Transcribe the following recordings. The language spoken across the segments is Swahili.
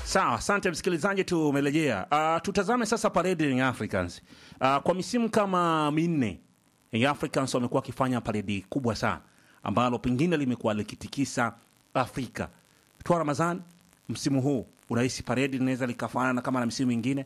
Sawa, asante msikilizaji, tumerejea. Uh, tutazame sasa parade Young Africans. Uh, kwa misimu kama minne Young Africans wamekuwa wakifanya paredi kubwa sana ambalo pengine limekuwa likitikisa Afrika. Twa Ramadhan, msimu huu unahisi paredi linaweza likafanana kama na misimu mingine?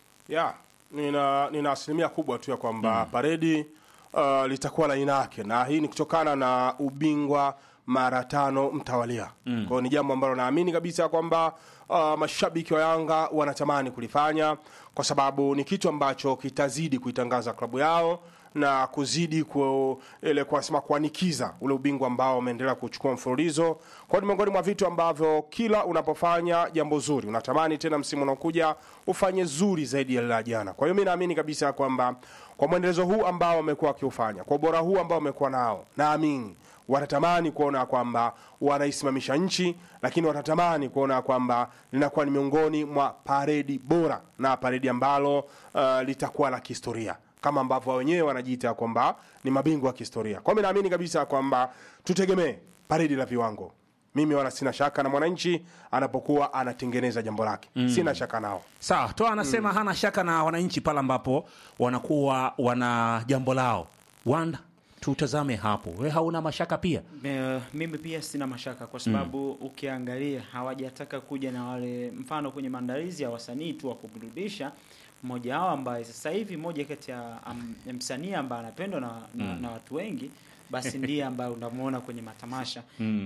ya nina, nina asilimia kubwa tu ya kwamba paredi uh, litakuwa la aina yake, na hii ni kutokana na ubingwa mara tano mtawalia. Mm. Kwa hiyo ni jambo ambalo naamini kabisa kwamba uh, mashabiki wa Yanga wanatamani kulifanya kwa sababu ni kitu ambacho kitazidi kuitangaza klabu yao na kuzidi ku, ile kuasema kuanikiza ule ubingwa ambao wameendelea kuchukua mfululizo. Kwa hiyo ni miongoni mwa vitu ambavyo kila unapofanya jambo zuri unatamani tena msimu unaokuja ufanye zuri zaidi ya la jana. Kwa hiyo mi naamini kabisa kwamba kwa mwendelezo huu ambao wamekuwa wakiufanya, kwa ubora huu ambao wamekuwa nao, naamini wanatamani kuona kwamba wanaisimamisha nchi, lakini wanatamani kuona kwamba linakuwa ni miongoni mwa paredi bora na paredi ambalo uh, litakuwa la kihistoria kama ambavyo wao wenyewe wanajiita kwamba ni mabingwa wa kihistoria. Kwa hiyo mi naamini kabisa kwamba tutegemee paredi la viwango. Mimi wala sina shaka na mwananchi anapokuwa anatengeneza jambo lake, sina shaka nao. Sawa, Toa anasema hana shaka na wananchi pale ambapo wanakuwa wana jambo lao. Wanda, tutazame hapo. We hauna mashaka pia? Me- mimi pia sina mashaka kwa sababu ukiangalia hawajataka kuja na wale mfano kwenye maandalizi ya wasanii tu wa kuburudisha mmoja wao ambaye sasa hivi moja kati ya am- ya msanii ambaye anapendwa na, na, na watu wengi basi ndiye ambaye unamuona kwenye matamasha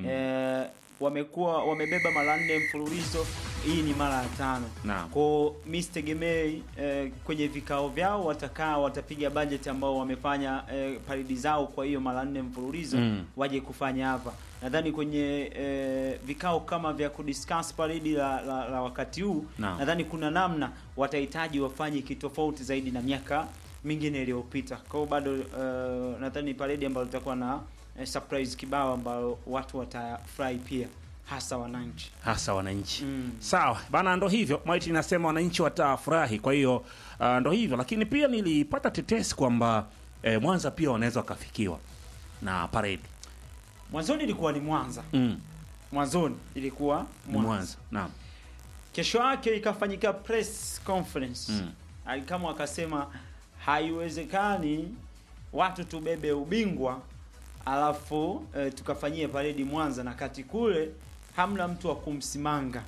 eh, wamekuwa wamebeba mara nne mfululizo hii ni mara ya tano Naam. ko mi sitegemei eh, kwenye vikao vyao watakaa watapiga bajeti ambao wamefanya eh, paridi zao kwa hiyo mara nne mfululizo Mm. waje kufanya hapa nadhani kwenye eh, vikao kama vya kudiscuss paridi la, la, la wakati huu Naam. nadhani kuna namna watahitaji wafanye kitofauti zaidi na miaka mingine iliyopita kwa hiyo bado eh, nadhani paredi ambayo litakuwa na eh, surprise kibao ambao watu watafurahi pia hasa wananchi hasa wananchi Mm. sawa bana ndo hivyo maiti inasema wananchi watafurahi kwa hiyo uh, ndo hivyo lakini pia nilipata tetesi kwamba eh, mwanza pia wanaweza wakafikiwa na paredi mwanzoni ilikuwa ni mwanza mm. mwanzoni ilikuwa ni mwanza, mwanza naam kesho yake ikafanyika press conference Mm. alikama akasema haiwezekani watu tubebe ubingwa alafu e, tukafanyie paredi mwanza na kati kule hamna mtu wa kumsimanga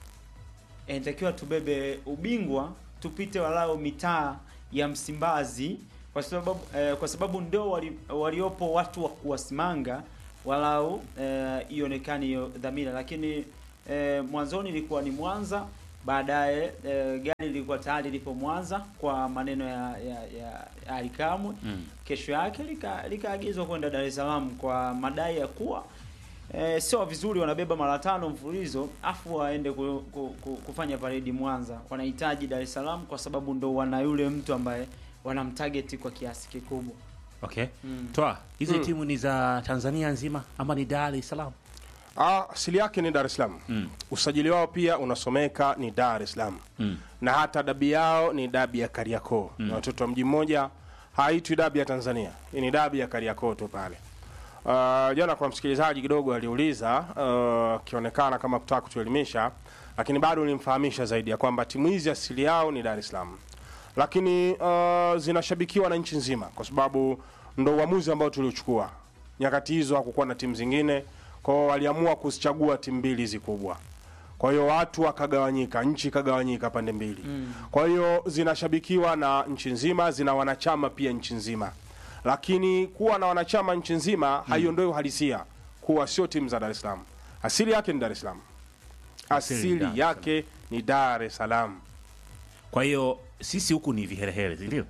E, inatakiwa tubebe ubingwa tupite walau mitaa ya msimbazi kwa sababu e, kwa sababu ndio wali, waliopo watu wa kuwasimanga walau eh, ionekane hiyo dhamira lakini e, mwanzoni ilikuwa ni mwanza baadaye e, gari lilikuwa tayari lipo mwanza kwa maneno ya ya, ya, ya alikamwe mm. kesho yake lika- likaagizwa kwenda Dar es Salaam kwa madai ya kuwa e, sio vizuri wanabeba mara tano mfululizo afu waende ku, ku, ku, kufanya paredi Mwanza. Wanahitaji Dar es Salaam kwa sababu ndo wana yule mtu ambaye wanamtarget kwa kiasi kikubwa. okay Mm. toa hizi Mm. timu ni za tanzania nzima ama ni dar es salaam Ah, asili yake ni Dar es Salaam. mm. Usajili wao pia unasomeka ni Dar es Salaam. mm. na hata dabi yao ni dabi ya Kariakoo mm. na watoto wa mji mmoja, haitwi dabi ya Tanzania, hii ni dabi ya Kariakoo tu pale. Uh, jana kuna msikilizaji kidogo aliuliza uh, akionekana kama kutaka kutuelimisha, lakini bado nilimfahamisha zaidi ya kwamba timu hizi asili yao ni Dar es Salaam, lakini uh, zinashabikiwa na nchi nzima, kwa sababu ndo uamuzi ambao tuliochukua. Nyakati hizo hakukuwa na timu zingine, kwao waliamua kuzichagua timu mbili hizi kubwa kwa hiyo watu wakagawanyika, nchi ikagawanyika pande mbili mm. Kwa hiyo zinashabikiwa na nchi nzima, zina wanachama pia nchi nzima, lakini kuwa na wanachama nchi nzima mm. haiondoi uhalisia kuwa sio timu za Dar es Salaam. Asili yake ni Dar es Salaam, Asili ni Dar asili es yake ni Dar es Salaam. kwa hiyo sisi huku ni viherehere sindio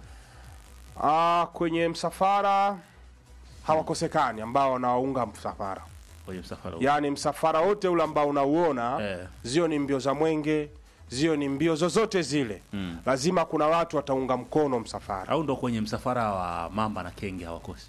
Ah, kwenye msafara hawakosekani ambao wanawaunga msafara, kwenye msafara huu. yaani msafara wote ule ambao unauona Eh. zio ni mbio za mwenge zio ni mbio zozote zile Mm. lazima kuna watu wataunga mkono msafara au ndo kwenye msafara wa mamba na kenge hawakosi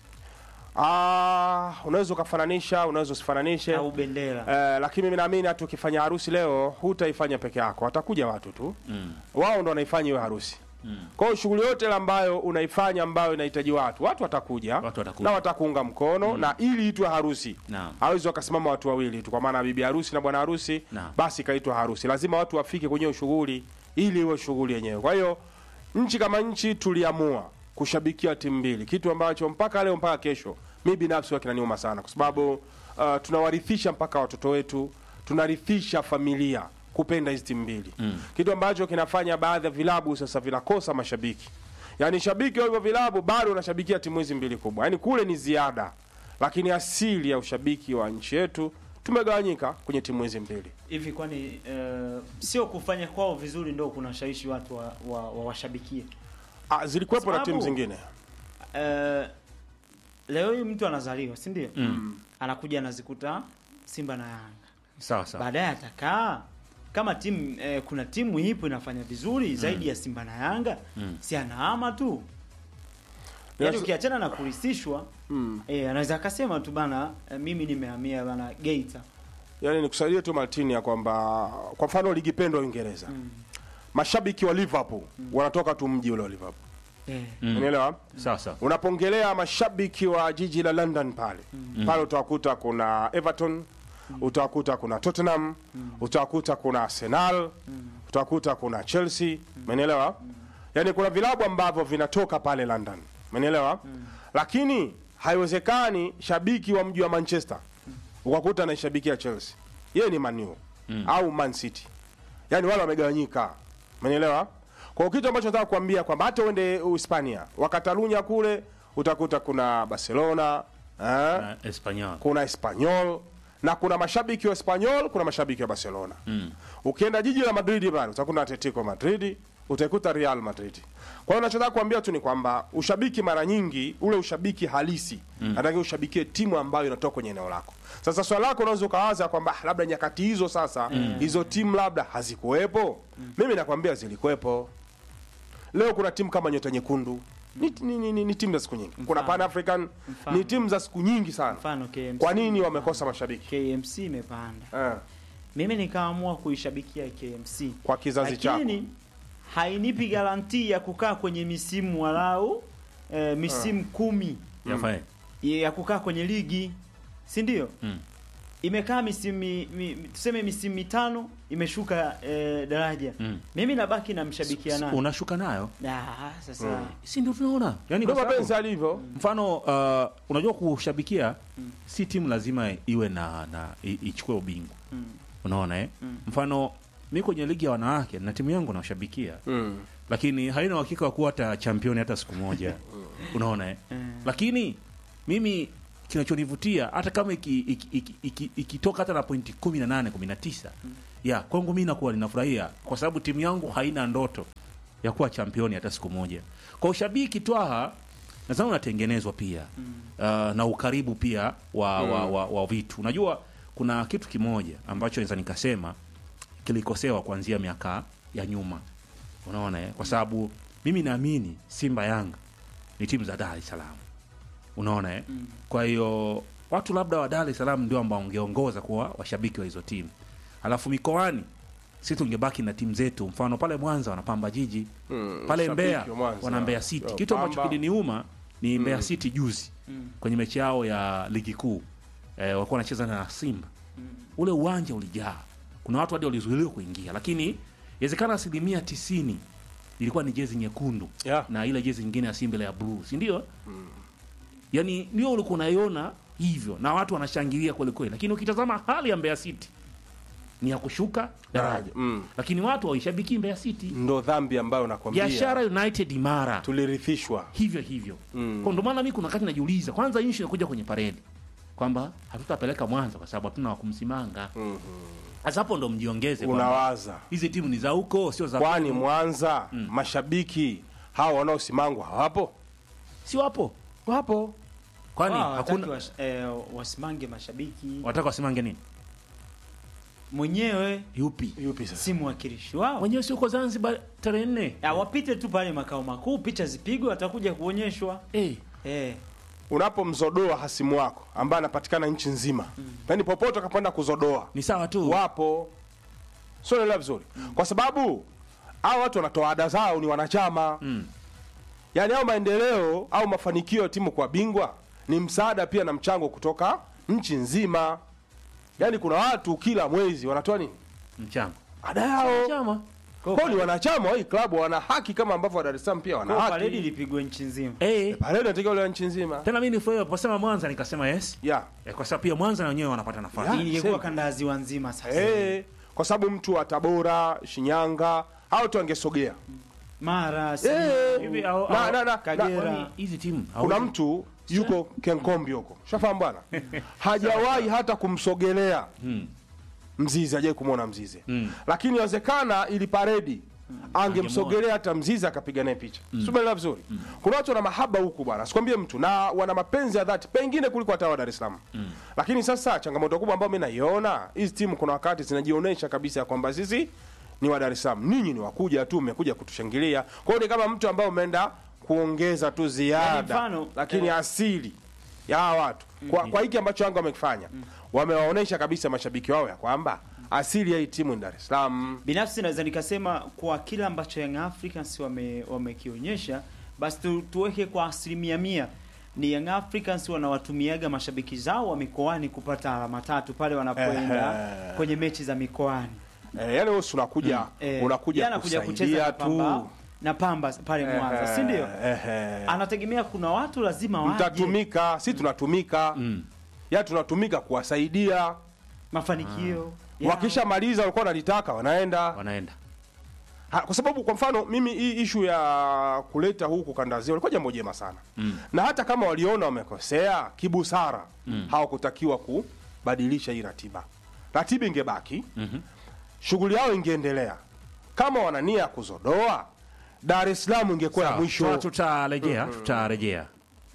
ah, unaweza ukafananisha unaweza usifananishe Au bendera. eh, lakini mimi naamini hata ukifanya harusi leo hutaifanya peke yako watakuja watu tu mm. wao ndo wanaifanya hiyo harusi kwa hiyo shughuli yote ile ambayo unaifanya ambayo inahitaji watu watu watakuja Watu watakuja. na watakuunga mkono na ili itwe harusi Naam. hawezi wakasimama watu wawili tu kwa maana bibi harusi na bwana harusi Naam. basi ikaitwa harusi lazima watu wafike kwenye hiyo shughuli ili iwe shughuli yenyewe kwa hiyo nchi kama nchi tuliamua kushabikia timu mbili kitu ambacho mpaka leo mpaka kesho mi binafsi huwa kinaniuma sana kwa sababu uh, tunawarithisha mpaka watoto wetu tunarithisha familia kupenda hizi timu mbili mm. kitu ambacho kinafanya baadhi ya vilabu sasa vinakosa mashabiki yaani shabiki wa hivyo vilabu bado unashabikia timu hizi mbili kubwa yaani kule ni ziada lakini asili ya ushabiki wa nchi yetu tumegawanyika kwenye timu hizi mbili hivi kwani eh, sio kufanya kwao vizuri ndo kunashawishi watu wa, wa, wa washabikie ah, zilikuwepo na Sababu- timu zingine Eh, leo hii mtu anazaliwa si ndio anakuja anazikuta simba na yanga sawa sawa baadaye atakaa kama timu eh, kuna timu ipo inafanya vizuri zaidi ya simba na yanga si anahama tu yaani Yes. ukiachana na kurisishwa mm. eh, anaweza akasema tu bana eh, mimi nimehamia bana geita yaani nikusaidie tu Martini ya kwamba kwa mfano ligi pendwa Uingereza mashabiki wa Liverpool wanatoka tu mji ule wa Liverpool eh. Mm. unaelewa sawa sawa unapongelea mashabiki wa jiji la London pale pale utawakuta kuna Everton utawakuta kuna Tottenham utawakuta kuna Arsenal utawakuta kuna Chelsea umenielewa yaani kuna vilabu ambavyo vinatoka pale London umenielewa lakini haiwezekani shabiki wa mji wa Manchester ukakuta anaishabikia Chelsea yeye ni Man U au Man City yaani wale wamegawanyika umenielewa kwa kitu ambacho nataka kuambia kwamba hata uende Hispania wakatalunya kule utakuta kuna Barcelona eh, Na Espanyol kuna Espanyol na kuna mashabiki wa Espanyol kuna mashabiki wa Barcelona Mm. ukienda jiji la Madrid pale utakuta Atletico Madrid utaikuta Real Madrid kwa hiyo nachotaka kuambia tu ni kwamba ushabiki mara nyingi ule ushabiki halisi mm. nataka ushabikie timu ambayo inatoka kwenye eneo lako sasa swala lako unaweza ukawaza kwamba ah, labda nyakati hizo sasa hizo timu labda hazikuwepo mimi nakwambia zilikuwepo leo kuna timu kama nyota nyekundu ni, ni, ni, ni, ni timu za siku nyingi kuna Mfano. Pan African Mfano. ni timu za siku nyingi sana mfano KMC kwa nini wamekosa mashabiki KMC imepanda eh, mimi nikaamua kuishabikia KMC kwa kizazi chako lakini hainipi garanti ya kukaa kwenye misimu walau eh, misimu kumi yafae ya kukaa kwenye ligi si ndio Mm. imekaa misimu mi, mi, tuseme misimu mitano imeshuka eh, daraja Mm. mimi nabaki namshabikia naye unashuka nayo Ah, sasa si ndio tunaona yani ndio kwa sababu- mapenzi alivyo mfano uh, unajua kushabikia si timu lazima iwe na, na i- ichukue ubingwa mm, unaona eh? mfano mi kwenye ligi ya wanawake na timu yangu naoshabikia mm. lakini haina uhakika wa kuwa hata championi hata siku moja unaona eh? Mm. lakini mimi kinachonivutia hata kama ikitoka iki, iki, iki, ikitoka hata na pointi kumi na nane kumi na tisa ya kwangu mi nakuwa ninafurahia kwa sababu timu yangu haina ndoto ya kuwa championi hata siku moja kwa ushabiki twaha nadhani unatengenezwa pia uh, na ukaribu pia wa, wa, wa, wa vitu unajua kuna kitu kimoja ambacho naweza nikasema kilikosewa kuanzia miaka ya nyuma unaona eh? kwa sababu mimi naamini simba yanga ni timu za dar es salaam unaona eh? kwa hiyo watu labda wa dar es salaam ndio ambao wangeongoza kuwa washabiki wa hizo timu alafu mikoani si tungebaki na timu zetu mfano pale mwanza wanapamba jiji Mm, pale shabiki mbeya wa Mwanza. wana mbeya city Yo, kitu ambacho Pamba. kiliniuma ni mbeya city juzi kwenye mechi yao ya ligi kuu eh, walikuwa wanacheza na simba ule uwanja ulijaa kuna watu hadi walizuiliwa kuingia lakini inawezekana asilimia tisini ilikuwa ni jezi nyekundu Yeah. na ile jezi nyingine ya simba ile ya bluu si ndio yani ndio ulikuwa unaiona hivyo na watu wanashangilia kweli kweli lakini ukitazama hali ya mbeya city ni ya kushuka daraja Mm. lakini watu waishabiki mbeya city ndo dhambi ambayo nakwambia biashara united imara tulirithishwa hivyo hivyo Mm. kwa ndo maana mi kuna wakati najiuliza kwanza nchi inakuja kwenye paredi kwamba hatutapeleka mwanza kwa sababu hatuna wakumsimanga sasa hapo ndo mjiongeze kwamba unawaza hizi timu ni za huko sio za kwani mwanza mashabiki hawa wanaosimangwa hawapo si wapo wapo kwani wao hawataki hakuna wash- eh, wasimange mashabiki wataka wasimange nini mwenyewe yupi yupi sasa si mwakilishi wao wenyewe si uko zanzibar tarehe nne Ah, wapite tu pale makao makuu picha zipigwe watakuja kuonyeshwa Eh, eh. unapomzodoa hasimu wako ambaye anapatikana nchi nzima yaani popote akapanda kuzodoa ni sawa tu wapo sio naelewa vizuri kwa sababu hao watu wanatoa ada zao ni wanachama mm. yaani au maendeleo au mafanikio ya timu kwa bingwa ni msaada pia na mchango kutoka nchi nzima yaani kuna watu kila mwezi wanatoa nini mchango ada yao chama kwao ni wanachama wa hii klabu wana haki kama ambavyo wa Dar es Salaam pia wana Kwa paredi haki ilipigwa nchi nzima. eh pale natakiwa ile nchi nzima tena mimi nifurahi aliposema Mwanza nikasema yes yeah. eh, kwa sababu pia Mwanza na wenyewe wanapata nafasi Yeah. Ingekuwa same. kanda ya ziwa nzima sasa. Eh, kwa sababu mtu wa Tabora, Shinyanga hao tu angesogea. Mara, Eh, Simiyu, Hivi au- na, au- na, na, Kagera. na, Kwani hizi timu kuna hawezi- mtu yuko Kenkombi huko, shafahamu bwana, hajawahi hata kumsogelea Mzizi, hajawahi kumwona Mzizi, lakini inawezekana ili paredi angemsogelea hata Mzizi akapiga naye picha. Mm. Sumeelewa vizuri. Kuna watu wana mahaba huku bwana, sikwambie mtu, na wana mapenzi ya dhati pengine kuliko hata wa Dar es Salaam. Lakini sasa changamoto kubwa ambayo mimi naiona, hizi timu kuna wakati zinajionyesha kabisa ya kwamba sisi ni wa Dar es Salaam, ninyi ni wakuja tu, mmekuja kutushangilia. Kwa hiyo ni kama mtu ambaye umeenda kuongeza tu ziada, Yaani mfano, lakini eh, asili ya hawa watu kwa, kwa hiki ambacho Yanga wamekifanya wamewaonyesha kabisa mashabiki wao ya kwamba asili ya hii timu ni Dar es Salaam. Binafsi naweza nikasema kwa kile ambacho Young Africans wame wamekionyesha basi tu, tuweke kwa asilimia mia ni Young Africans wanawatumiaga mashabiki zao wa mikoani kupata alama tatu pale wanapoenda Ehe. kwenye mechi za mikoani. Eh, yani wewe si unakuja Eh, unakuja yeye anakuja kucheza kusaidia na Pamba, tu. na Pamba pale Mwanza, si ndio? Ehe. Anategemea kuna watu lazima waje Mtatumika, si tunatumika. Ya tunatumika kuwasaidia. mafanikio yao. Wakishamaliza walikuwa wanalitaka wanaenda. wanaenda Ha, kwa sababu kwa mfano mimi hii ishu ya kuleta huku kandazia walikuwa jambo jema sana mm. na hata kama waliona wamekosea kibusara mm. hawakutakiwa kubadilisha hii ratiba ratiba ingebaki mm-hmm. shughuli yao ingeendelea kama wana nia ya kuzodoa dar es salaam ingekuwa ya Sawa, mwisho tuta- tutarejea tutarejea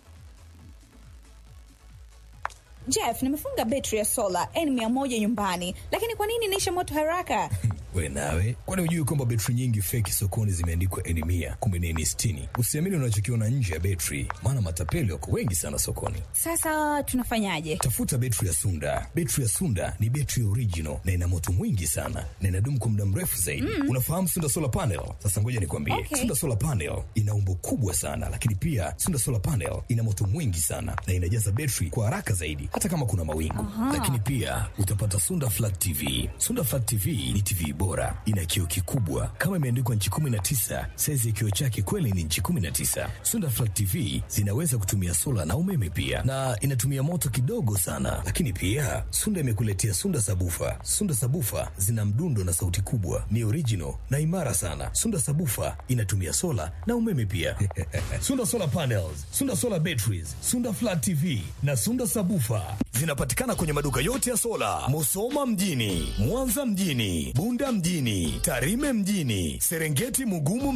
Jeff, nimefunga betri ya sola N100 nyumbani, lakini kwa nini inaisha moto haraka? we nawe kwani hujui kwamba betri nyingi feki sokoni zimeandikwa eni mia kumbe ni eni sitini usiamini unachokiona nje ya betri maana matapeli wako wengi sana sokoni Sasa tunafanyaje? tafuta betri ya sunda betri ya sunda ni betri original na ina moto mwingi sana na inadumu kwa muda mrefu zaidi unafahamu sunda solar panel sasa ngoja nikwambie Okay. sunda solar panel ina umbo kubwa sana lakini pia sunda solar panel ina moto mwingi sana na inajaza betri kwa haraka zaidi hata kama kuna mawingu lakini pia utapata sunda flat tv sunda flat tv ni tv bora ina kioo kikubwa kama imeandikwa nchi 19 saizi ya kioo chake kweli ni nchi 19 sunda flat tv zinaweza kutumia sola na umeme pia na inatumia moto kidogo sana lakini pia sunda imekuletea sunda sabufa sunda sabufa zina mdundo na sauti kubwa ni original na imara sana sunda sabufa inatumia sola na umeme pia sunda solar panels sunda solar batteries sunda flat tv na sunda sabufa zinapatikana kwenye maduka yote ya sola musoma mjini mwanza mjini bunda mjini tarime mjini serengeti mugumu